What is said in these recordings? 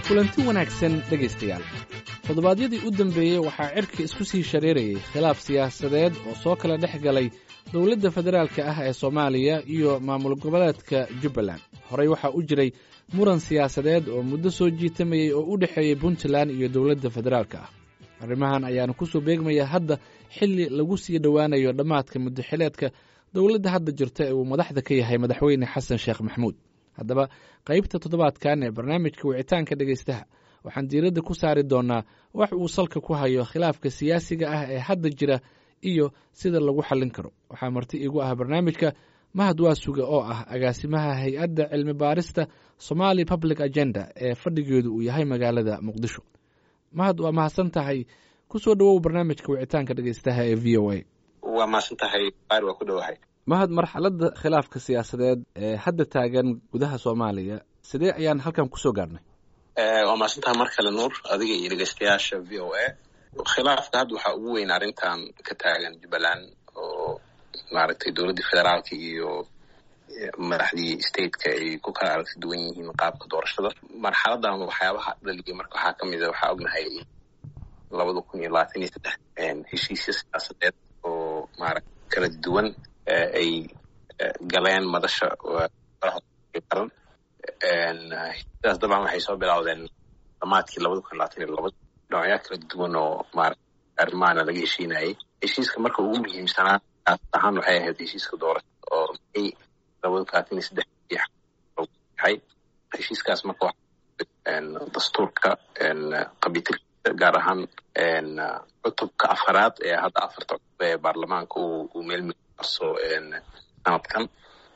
kulanti wanaagsan dhegaystayaal toddobaadyadii u dambeeyey waxaa cirka isku sii shareerayay khilaaf siyaasadeed oo soo kala dhex galay dowladda federaalka ah ee soomaaliya iyo maamul goboleedka jubbaland horey waxaa u jiray muran siyaasadeed oo muddo soo jiitamayey oo u dhexeeyey puntland iyo dowladda federaalka ah arrimahan ayaana ku soo beegmaya hadda xilli lagu sii dhowaanayo dhammaadka muddaxileedka dowladda hadda jirta ee uu madaxda ka yahay madaxweyne xasan sheekh maxamuud haddaba qaybta toddobaadkan ee barnaamijka wicitaanka dhegaystaha waxaan diiradda ku saari doonnaa wax uu salka ku hayo khilaafka siyaasiga ah ee hadda jira iyo sida lagu xallin karo waxaa marti iigu ah barnaamijka mahad waasuga oo ah agaasimaha hay-adda cilmi baarista somali public agenda ee fadhigeedu uu yahay magaalada muqdisho mahad waa mahadsan tahay ku soo dhowow barnaamijka wicitaanka dhegaystaha ee v o a waa mahadsan tahay baar waa ku dhowahay mahad marxaladda khilaafka siyaasadeed ee hadda taagan gudaha soomaaliya sidee ayaan halkan kusoo gaarnay waa mahadsan tahay mar kale nuur adiga iyo dhegeystayaasha v o a khilaafka hadda waxaa ugu weyn arrintan ka taagan jubbaland oo maaragtay dowladdii federaalka iyo madaxdii stateka ay ku kala aragti duwan yihiin qaabka doorashada marxaladan waxyaabaha dhaliyay marka waxaa kamid a waxaa ognahay labada kun iyo labaatan iyo saddex heshiisya siyaasadeed oo maarata kala duwan ay galeen madasha qaran heshiisyadaas dabcan waxay soo bilowdeen dhamaadkii labada kun labaatan iyo laba dhinacyo kala duwan oo maarata arrimaana laga heshiinayay heshiiska marka ugu muhiimsanaa kaas ahaan waxay ahayd heshiiska doorashada oo may labada kun labaatan iyo saddex yahay heshiiskaas marka dastuurka qabitilkiisa gaar ahaan cutubka afaraad ee hadda afarta cutub ee baarlamaanka uu meelmarso sanadkan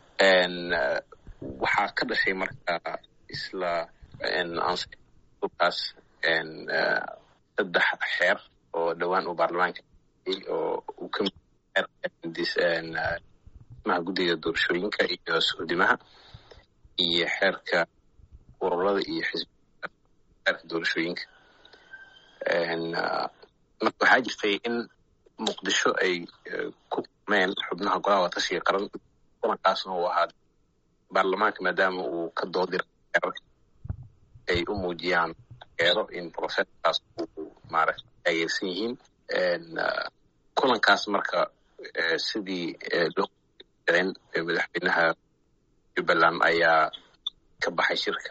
waxaa ka dhashay marka isla cutubkaas saddex xeer oo dhowaan uu baarlamaanka oo uu ka maha guddiga doorashooyinka iyo suudimaha iyo xeerka ururada iyo xisbiga xeerka doorashooyinka marka waxaa jirtay in muqdisho ay ku kulmeen xubnaha golaha watashiga qaran kulankaasna uu ahaa baarlamaanka maadaama uu ka doodira xeerarka ay u muujiyaan eero in processkaas uu maaragta taageersan yihiin kulankaas marka sidii loo in madaxweynaha jubbaland ayaa ka baxay shirka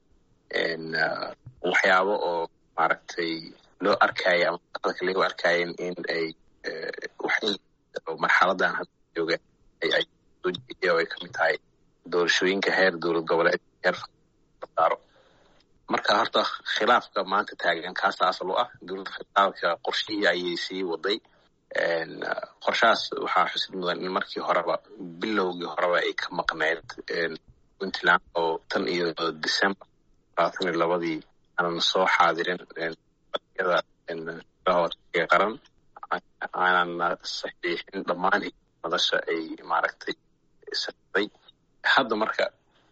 waxyaabo oo maaragtay loo arkaya ama dadka lagu arkaayen in ay marxaladan hadda jooga ay soo jeediya oo ay kamid tahay doorashooyinka heer dowlad goboleed heer saaro marka horta khilaafka maanta taagan kaasa asal u ah dowladda federaalka qorshihii ayay sii waday qorshahaas waxaa xusid mudan in markii horeba bilowgii horeba ay ka maqneyd puntland oo tan iyo december labaatan iyo labadii aanan soo xaadirin yada qaran aanan saxiixin dhammaan madasha ay maaragtay saday hadda marka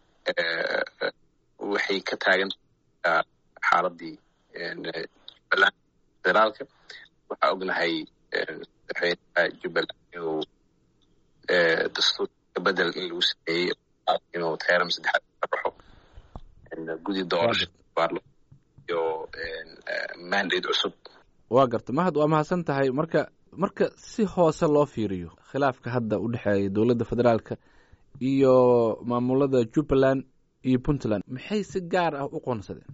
waxay ka taagan xaaladii jubbaland federaalka waxaa ognahay madaxweynaha jubbaland inuu dastuurka bedel in lagu sameeyey inuu teeram saddexaad ka baxo gudi doorasho iyo mandate cusub waa garta mahad waa mahadsan tahay marka marka si hoose loo fiiriyo khilaafka hadda u dhexeeya dowladda federaalka iyo maamulada jubbaland iyo puntland maxay si gaar ah u qoonsadeen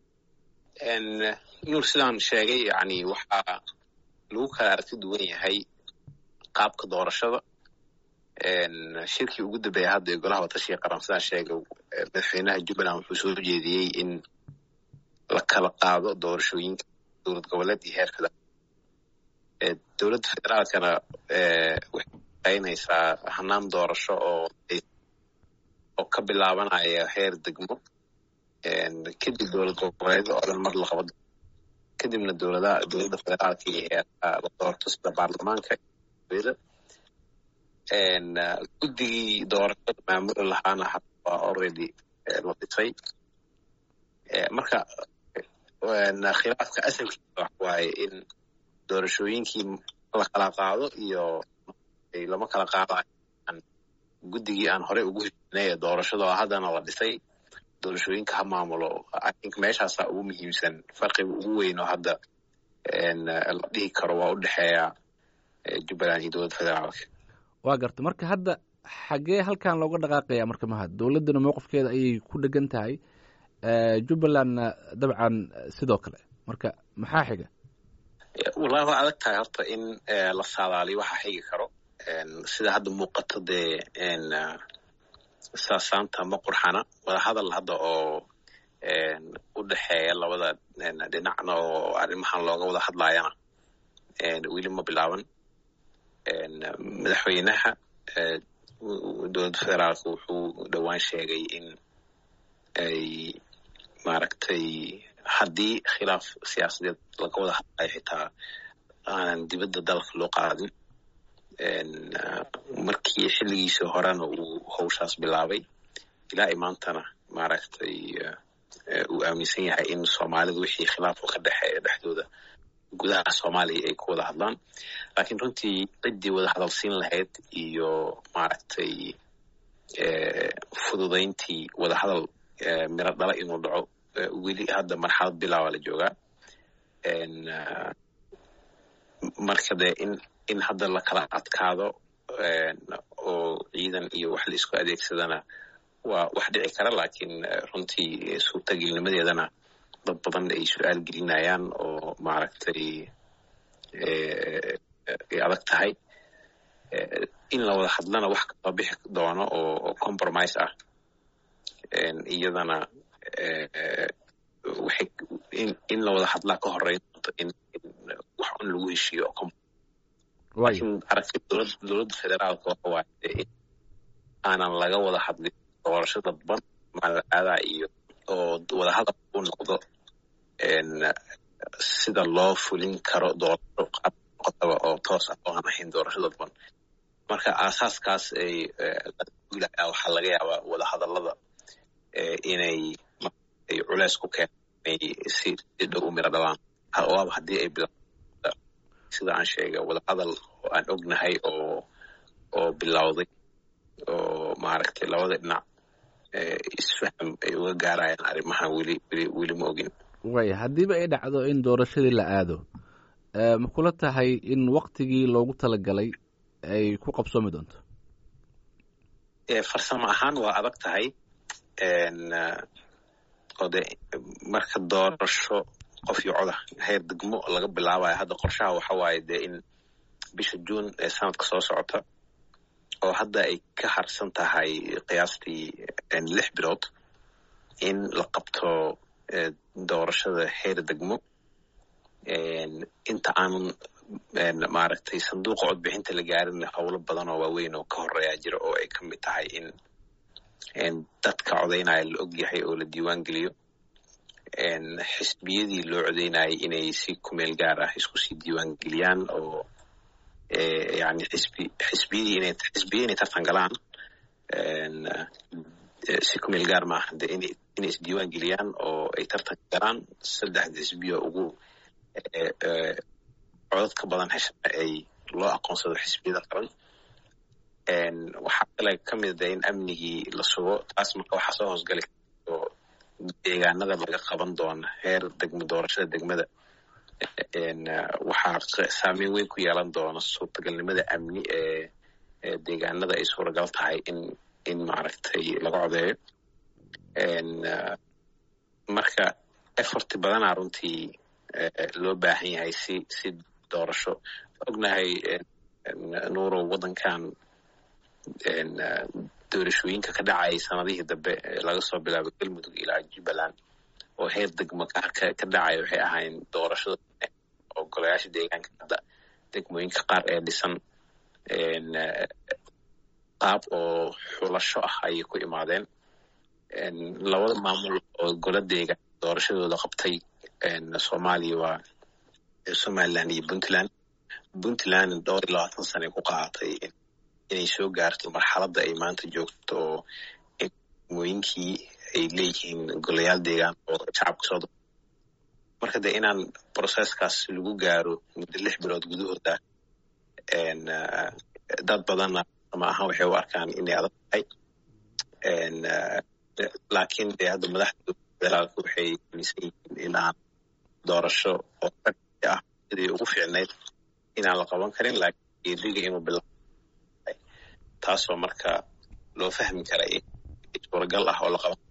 nuur sidaan sheegay yani waxaa lagu kala aragti duwan yahay qaabka doorashada shirkii ugu dambeeya hadda ee golaha watashiga qaran sidaan sheegay madaxweynaha jubbaland wuxuu soo jeediyey in la kala qaado doorashooyinka dowlad goboleed iyo heer federaal dowladda federaalkana waxay shaqaynaysaa hanaan doorasho oo oo ka bilaabanaya heer degmo kadib dowlad goboleed oo dhan mar la qabo kadibna dowladaha dowladda federaalka iyo heerka la doorto sida baarlamaanka guddigii doorashada maamuli lahaana waa already la dhisay marka khilaafka asalkiisa wax waaye in doorashooyinkii la kala qaado iyo lama kala qaadayo guddigii aan horey ugu heshinay ee doorashada oo haddana la dhisay doorashooyinka ha maamulo i think meeshaasaa ugu muhiimsan farqiga ugu weyn oo hadda la dhihi karo waa u dhexeeya jubbaland iyo dowladda federaalka waa garta marka hadda xaggee halkan looga dhaqaaqaya marka mahad dowladdana mowqifkeeda ayay ku dhegan tahay jubbalandna dabcan sidoo kale marka maxaa xiga wallahi waa adag tahay horta in la saadaaliyo waxa xigi karo sida hadda muuqato dee saasaanta ma qurxana wada hadal hadda oo u dhexeeya labada dhinacna oo arrimahan looga wada hadlayana weli ma bilaaban madaxweynaha dowladda federaalka wuxuu dhowaan sheegay in ay maaragtay haddii khilaaf siyaasadeed laga wada hadlayo xitaa aanan dibadda dalka loo qaadin markii xilligiisii horena uu hawshaas bilaabay ilaa i maantana maaragtay uu aaminsan yahay in soomaalidu wixii khilaafku ka dhexeeya dhexdooda gudaha soomaaliya ay ku wada hadlaan laakiin runtii ciddii wada hadalsiin lahayd iyo maaragtay fududayntii wada hadal miro dhala inuu dhaco weli hadda marxalad bilaaba la joogaa marka dee in in hadda la kala adkaado oo ciidan iyo wax la isku adeegsadana waa wax dhici kara laakiin runtii suurtagelnimadeedana dad badan ay su-aal gelinayaan oo maaragtay ay adag tahay in la wada hadlana wax kasoo bixi doono oo compromise ah iyadana waxay in la wada hadlaa ka horeyn doonto in wax un lagu heshiiyo laakiin aragtida dowladda federaalka waxa waaye in aanan laga wada hadlin doorasho dadban malaadaa iyo oo wada hadal u noqdo sida loo fulin karo doorasho qotaba oo toos ah oo aan ahayn doorasho dadban marka aasaaskaas ay laga waxaa laga yaabaa wada hadallada inay ay culeys ku keenay si dhow u miro dhalaan waaba haddii ay bila sida aan sheegay wada hadal oo aan ognahay oo oo bilowday oo maaragtay labada dhinac isfaham ay uga gaarayaan arrimahan weli weli weli ma ogin waaya haddiiba ay dhacdo in doorashadii la aado ma kula tahay in waktigii loogu talagalay ay ku qabsoomi doonto farsamo ahaan waa adag tahay oo de marka doorasho qof iyo coda heer degmo laga bilaabayo hadda qorshaha waxa waaye dee in bisha juun ee sanadka soo socota oo hadda ay ka harsan tahay qiyaastii lix bilood in la qabto doorashada heer degmo inta aanan maaragtay sanduuqa codbixinta la gaarin howlo badan oo waaweyn oo ka horeeya jira oo ay ka mid tahay in dadka codaynaya la og yahay oo la diiwaan geliyo xisbiyadii loo codaynayay inay si kumeel gaar ah isku sii diiwaan geliyaan oo yani xisbi xisbiyadii inay xisbiya inay tartan galaan si kumeel gaar maaha de inay inay isdiiwaan geliyaan oo ay tartan galaan saddexda xisbiya ugu codad ka badan heshana ay loo aqoonsado xisbiyada qaran waxaa kale ka mid a in amnigii la sugo taas marka waxaa soo hoosgali oo deegaanada laga qaban doona heer degmo doorashada degmada waxaa saameyn weyn ku yeelan doona suurtagalnimada amni ee deegaanada ay suuragal tahay in in maaragtay laga codeeyo marka efforti badanaa runtii loo baahan yahay si si doorasho ognahay nuurow waddankan doorashooyinka ka dhacayay sanadihii dambe laga soo bilaabo galmudug ilaa jubbaland oo heer degmo ka dhacaya waxay ahayn doorashada oo golayaasha deegaanka hadda degmooyinka qaar ee dhisan qaab oo xulasho ah ayay ku imaadeen labada maamul oo gola deegaan doorashadooda qabtay soomaaliya waa somaliland iyo puntland puntland dhowr iyo labaatan sane ku qaadatay inay soo gaarto marxaladda ay maanta joogto oo degmooyinkii ay leeyihiin golayaal deegaan oo shacabka soo marka de inaan processkaas lagu gaaro muddo lix bilood gudahooda dad badanna ma ahan waxay u arkaan inay adag tahay laakiin dee hadda madaxda federaalka waxay aaminsan yihiin inaan doorasho oo ragsi ah sidii ugu fiicnayd inaan la qaban karin laakiin geediga inuu bilaabay taasoo marka loo fahmi kara in suuragal ah oo la qaban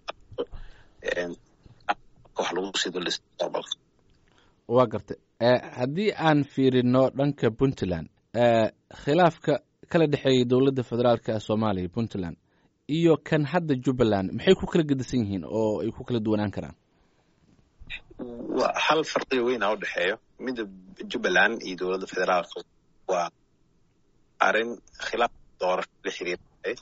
wax lagu sii duldhisa mustaqbalka waa gartay haddii aan fiirino dhanka puntland khilaafka kala dhexeeyay dowladda federaalk ee soomaaliya puntland iyo kan hadda jubbaland maxay ku kala gedisan yihiin oo ay ku kala duwanaan karaan hal farqiga weyn aa u dhexeeyo midda jubbaland iyo dowladda federaalka waa arrin khilaaf doorasho la xiriirtay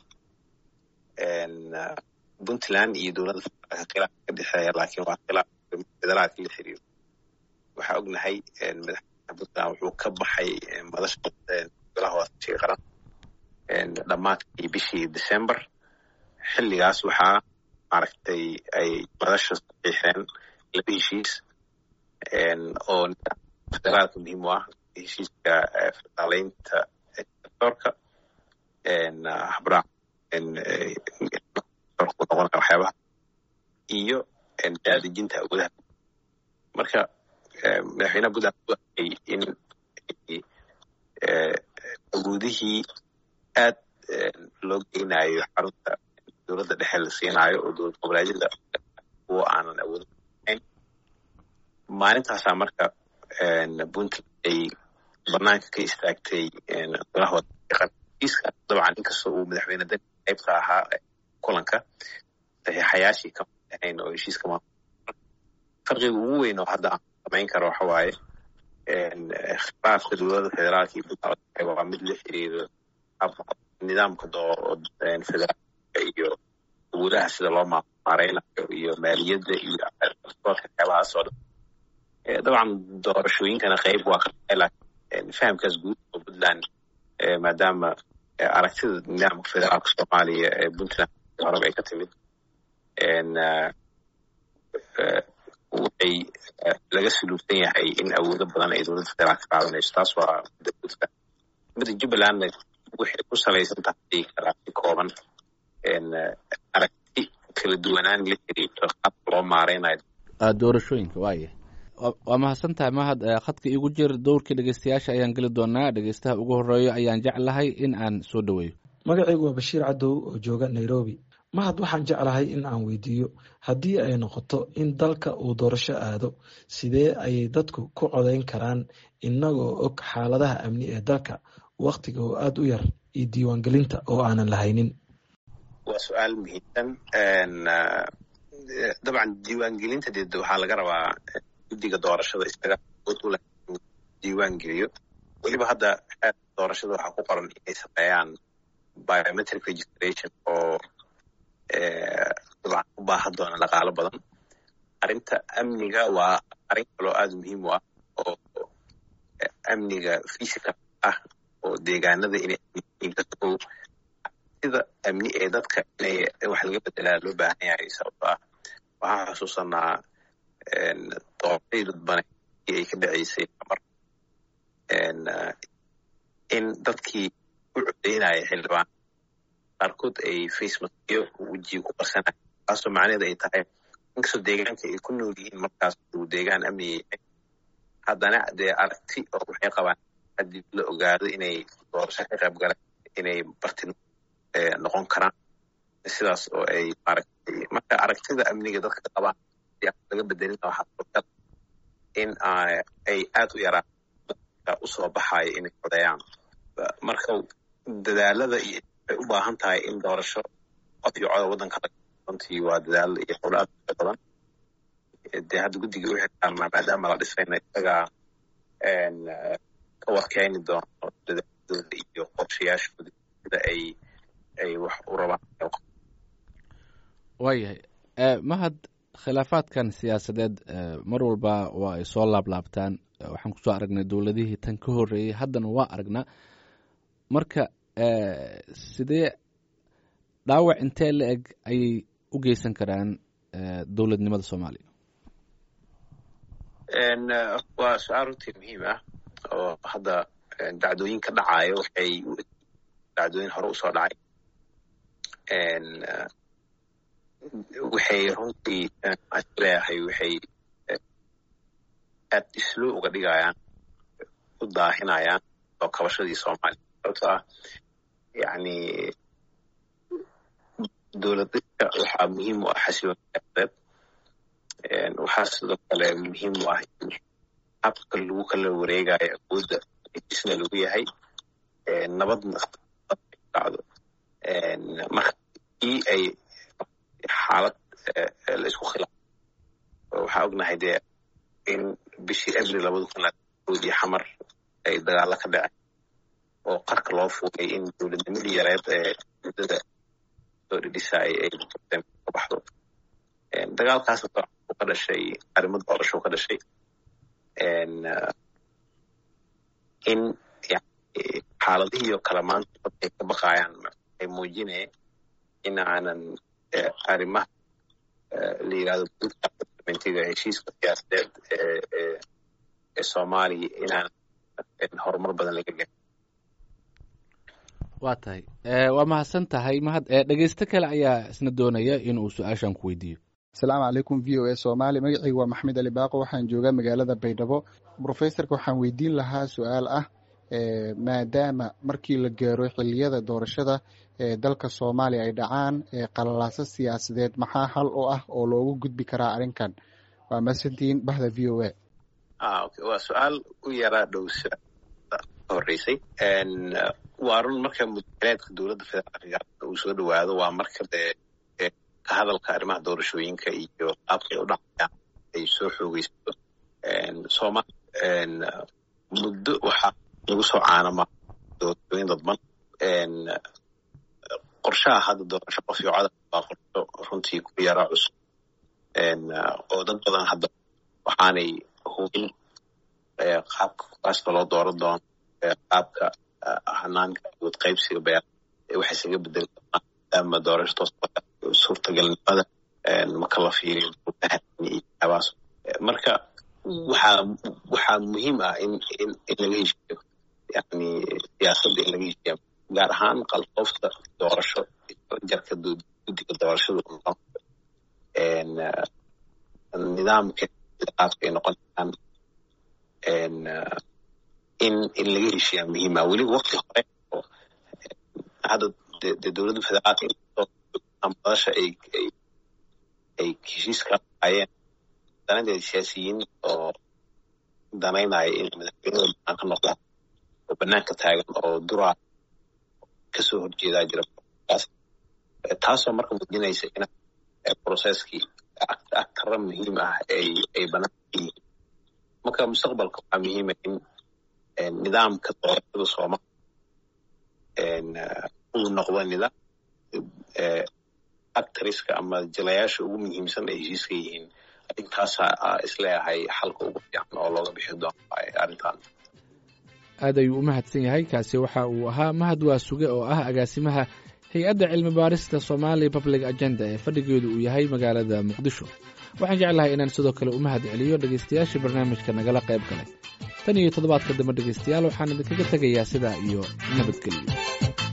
puntland iyo dowladda federaalka khilaaf ka dhexeeya laakiin waa khilaaf federaalka la xiriiro waxaa ognahay madaxweynaha puntland wuxuu ka baxay madasha golaha waasashii qaran dhammaadkii bishii december xilligaas waxaa maaragtay ay madasha saxiixeen laba heshiis oo federaalka muhiim u ah heshiiska federaaleynta sectorka habraac noqonaya waxyaabaha iyo daadejinta awoodaha marka madaxweynaha puntland u arkay in awoodihii aad loo geynayo xarunta dowladda dhexe la siinaayo oo dowlad goboleedyada kuwa aanan awood ahayn maalintaasaa marka puntland ay banaanka ka istaagtay golaha waiiska dabcan inkastoo uu madaxweyne dani qaybka ahaa kulanka saxiixayaashii kama ahayn oo heshiiska ma farqiga ugu weyn oo hadda aan samayn karo waxa waaye khilaafka dowladda federaalka iyo puntland waa mid la xiriiro nidaamka federaalka iyo awoodaha sida loo maareynayo iyo maaliyadda iyo waxyaabahaas oo dhan dabcan doorashooyinkana qayb waa ka tahay laakiin fahamkaas guud oo puntland maadaama aragtida nidaamka federaalka soomaaliya ee puntland horeba ay ka timid waxay laga suluubsan yahay in awoodo badan ay dowladda federaalka qaadanayso taas waa midda puntland midda jubbalandna waxay ku salaysan tahay kalaasi kooban aragti kala duwanaan la xiriirto qaabka loo maareynayo doorashooyinka waaya waa mahadsan tahay mahad khadka iigu jir dowrkii dhegeystayaasha ayaan geli doonaa dhegeystaha ugu horeeyo ayaan jeclahay in aan soo dhoweeyo magacaygu waa bashiir cadow oo jooga nairobi mahad waxaan jeclahay in aan weydiiyo haddii ay noqoto in dalka uu doorasho aado sidee ayay dadku ku codeyn karaan inagoo og xaaladaha amni ee dalka waktiga oo aada u yar iyo diiwaangelinta oo aanan lahaynin waa su-aal muhiimsan dabcan diiwaangelinta dee waxaa laga rabaa guddiga doorashada isaga awood u leh inuu diiwaan geliyo weliba hadda doorashada waxaa ku qoran inay sameeyaan biometric registration oo dabcan u baahan doona dhaqaalo badan arrinta amniga waa arrin kaloo aada muhiim u ah oo amniga physical ah oo deegaanada inay amniyiinkasow sida amni ee dadka inay wax laga bedelaa loo baahan yahay sababto ah waxaan xusuusanaa doorashadii dadbane ay ka dhaceysay mar in dadkii u codeynaya xildhibaan qaarkood ay facemaskiyo wejiga ku qarsanaya taasoo macnaheed ay tahay inkastoo deegaanka ay ku nool yihiin markaas uu deegaan amniga yahay haddana dee aragti oo waxay qabaan haddii la ogaado inay doorasho ka qayb galaan inay barti noqon karaan sidaas oo ay maaragtay marka aragtida amniga dadka qabaan laga bedelina waxaa suurtal in ay aad u yaraan dadka usoo baxayo inay codeeyaan marka dadaalada iyo ay u baahan tahay in doorasho qof iyo coda waddanka runtii waa dadaal iyo howlo aad u badan dee hadda guddiga u xilsaarnaa maadaama la dhisayna isagaa ka warkeeni doono dadaaladooda iyo qorshayaashooda sida ay ay wax u rabaan waayahay mahad khilaafaadkan siyaasadeed mar walba waa ay soo laablaabtaan waxaan kusoo aragnay dowladihii tan ka horreeyey haddana waa aragnaa marka sidee dhaawac intee la eg ayay u geysan karaan dowladnimada soomaaliya waa su-aal runtii muhiim ah oo hadda dacdooyin ka dhacayo waxay dacdooyin hore usoo dhacay waxay runtii leeyahay waxay aad islo uga dhigayaan u daahinayaan oo kabashadii soomaaliya sababtoo ah yani dowladadka waxaa muhiim u ah xasilooni siyaasadeed waxaa sidoo kale muhiim u ah in habka lagu kala wareegayo awoodda isna lagu yahay nabadna dhacdo marka ii ay xaalad la isku khilaafo waxaa ognahay dee in bishii abril labada kun oodii xamar ay dagaalo ka dhaceen oo qarka loo fuulay in dowladnimadii yareed ee muddada soo dhidhisaay ay ka baxdo dagaalkaas wuxuu ka dhashay arrimo doorasho ka dhashay in xaaladihii oo kale maanta dad ay ka baqayaan ay muujinaya in aanan arrimaha la yirahdo mentiga heshiiska siyaasadeed ee soomaaliya inaan horumar badan laga garin waa tahay waa mahadsan tahay mahad dhegeysto kale ayaa isna doonaya inuu su-aashan ku weydiiyo asalaamu calaykum v o a soomaali magacayga waa maxamed ali baaqo waxaan joogaa magaalada baydhabo brofesorka waxaan weydiin lahaa su-aal ah maadaama markii la gaaro xiliyada doorashada ee dalka soomaaliya ay dhacaan qalalaaso siyaasadeed maxaa hal u ah oo loogu gudbi karaa arrinkan waa masantiin bahda v o a waa su-aal u yaraa dhow horeysay waa run marka mudaleedka dowladda federaalka uu soo dhawaado waa marka dee ka hadalka arrimaha doorashooyinka iyo qaabka ay u dhacayaan ay soo xoogeysato soomaaliya muddo waxaa lagu soo caanama doorashooyin dadban qorshaha hadda doorasho qof iyo codar waa qorsho runtii ku yara cusub oo dad badan hadda waxaanay hubin qaabka kuraasta loo dooran doono qaabka hanaanka awood qaybsiga beer waxay isaga bedeli doonaan maadaama doorasho toos suurtagalnimada marka la fiiriyo abaas marka waxaa waxaa muhiim ah in in in laga heshiiyo yani siyaasadda in laga heshiiya gaar ahaan qalfoofta doorasho jarka guddiga doorashada u noqon nidaamka qaabka ay noqonayaan in in laga heshiiyaa muhiima weliba wakti hore oo hadda de dowladda federaalka madasha ay ay ay heshiis ka lahaayeen danadeeda siyaasiyiin oo danaynaya in madaxweynada banaanka noqdaan oo banaanka taagan oo duraa kasoo horjeedaa jira taasoo marka muujinaysa in processkii agtara muhiim ah ay ay banaanka yihiin marka mustaqbalka waxaa muhiima in nidaamka doorashada soomaaliya uu noqdo nidaam actriska ama jilayaasha ugu muhiimsan ay heshiiska yihiin intaasa isleeyahay xalka ugu fiican oo looga bixi doono arrintan aad ayuu u mahadsan yahay kaasi waxa uu ahaa mahad waa suge oo ah agaasimaha hay-adda cilmi baarista somali public agenda ee fadhigeedu uu yahay magaalada muqdisho waxaan jeclahay inaan sidoo kale u mahad celiyo dhegaystayaashii barnaamijka nagala qayb galay tan iyo toddobaadka dambe dhegaystayaal waxaan idinkaga tegayaa sidaa iyo nabadgelyo